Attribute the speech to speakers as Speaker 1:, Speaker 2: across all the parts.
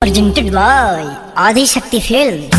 Speaker 1: presented by Adi Shakti Films.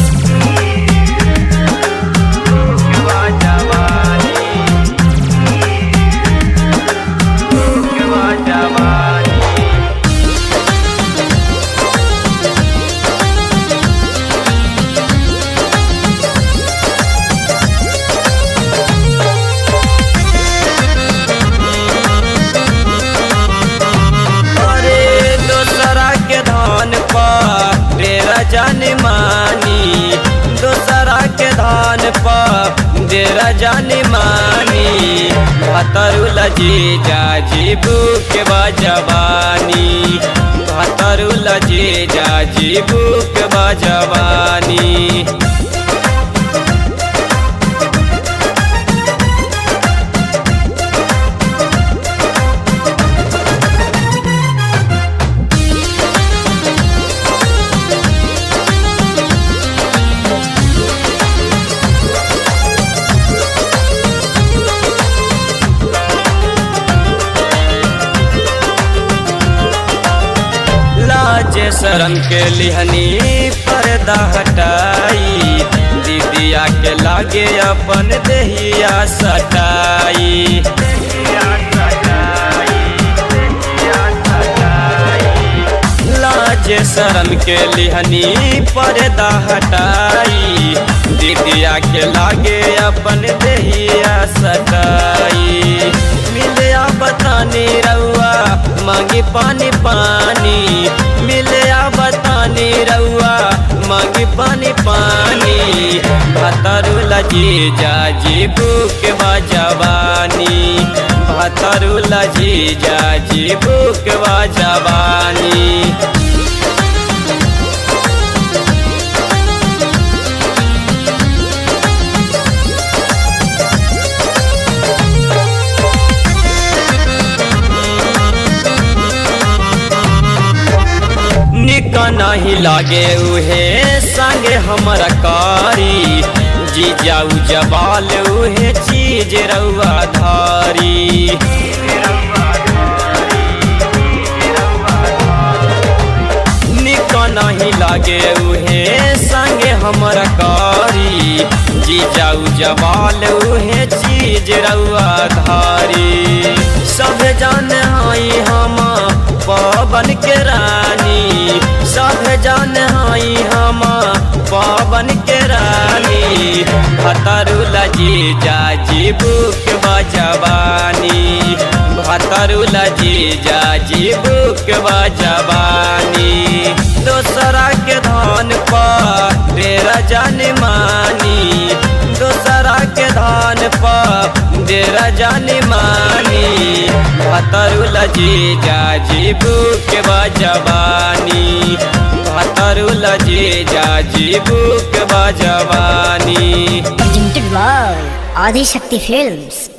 Speaker 2: अरे दोसरा के धान पर डेरा जान मानी दोसरा के धान पर डेरा जान मानी भतरुल जी जाजी बुक बजवानी भतरुल जी जाजी बुक बजवानी लाज शरम के लिहनी पर्दा हटाई दीदिया के लागे अपन देहिया सटाई लाज शरम के लिहनी पर्दा हटाई दीदिया के लागे अपन देहिया सटाई मिले बतानी रउआ मांगी पानी पानी मिले बतानी रउआ मांगी पानी पानी भतरुल जी जाजी बुक बजवानी भतरुल जी जाजी बुक बजवानी निक नहीं लागे उहे संगे हमर कारी जी जाऊ जबाल उहे चीज रउआ धारी निक नहीं लागे उहे संगे हमर कारी जी जाऊ जबाल उहे चीज रउआ धारी सब जान हई हम पवन के रानी सब जान हई हम पवन के रानी भतरुल जी जाजी बुक बजवानी भतरुल जी जाजी बुक बजवानी दोसरा के धान पर डेरा जान मानी दोसरा के धान पर डेरा जान मानी भतरुल जी जाजी बुक बजवानी भतरुल जी जाजी बुक बजवानी
Speaker 1: Presented by Adi Shakti Films.